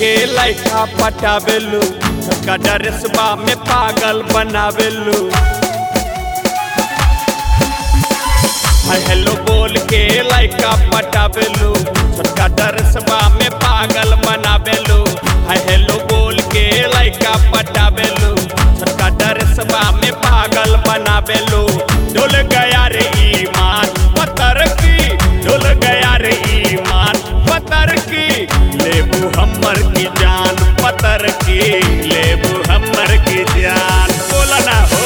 के लड़का पटावेलू छोटका ड्रेसबा में पागल बनावेलू हाय हेलो बोल के लड़का पटावेलू छोटका ड्रेसबा में पागल बनावेलू हाय हेलो बोल के लड़का पटावेलू छोटका ड्रेसबा में पागल बनावेलू डोल गया रे ईमान पतर की डोल गया रे ईमान पतर की लेबू हमर की जान पतर की लेबू हमर की जान बोला ना हो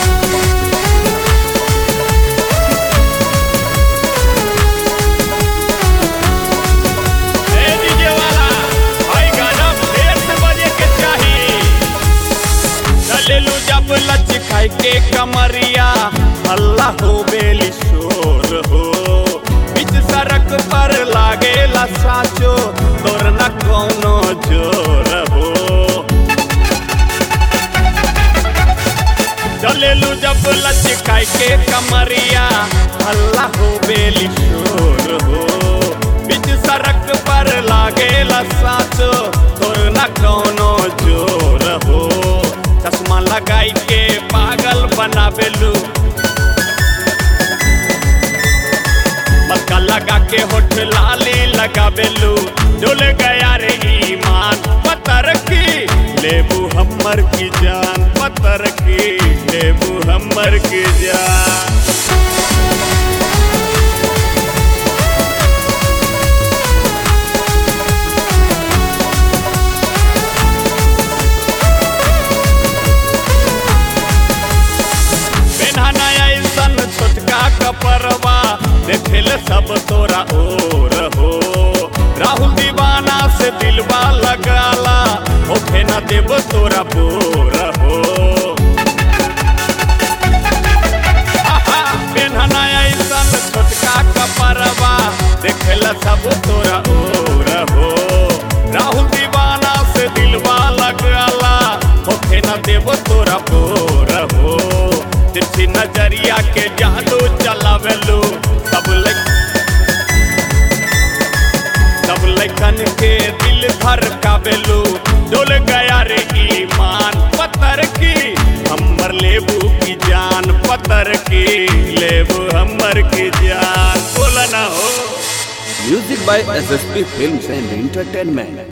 ए डीजे वाला भाई गाना फेर से बजे के चाही चलेलू जब लचकाई के कमरिया हल्ला हो बेली शोर हो बीच सड़क पर लागेला साचो तोर न कोनो जोर हो चलेलू जब लचकाई के कमरिया हल्ला हो बेली शोर हो बीच सड़क पर लागेला साचो तोर न कोनो जोर हो चश्मा लगाई के पागल बनावेलू मक्का लगा के होठ लाली लगावेलू डोल गया रे ईमान पतर की लेबू हमर की जान पतर की लेबू हमर की जान पेन्हना ऐसन छोटका कपड़वा देखेल सब तोरा ओर हो राहुल दीवाना से दिलवा लगाला होखे न देव तोरा बोर हो आहा, पेन्हना ऐसन छोटका कपड़वा देखेल सब तोरा ओर हो राहुल दीवाना से दिलवा लगाला होखे न देव तोरा बोर हो तिरछी नजरिया के जादू चलावेलू सब लग सब लखन के दिल भर कावेलू डोल गया रे ईमान पत्थर की हमर लेबू की जान पत्थर की लेबू हमर की जान बोला ना हो Music by SSP Films and Entertainment.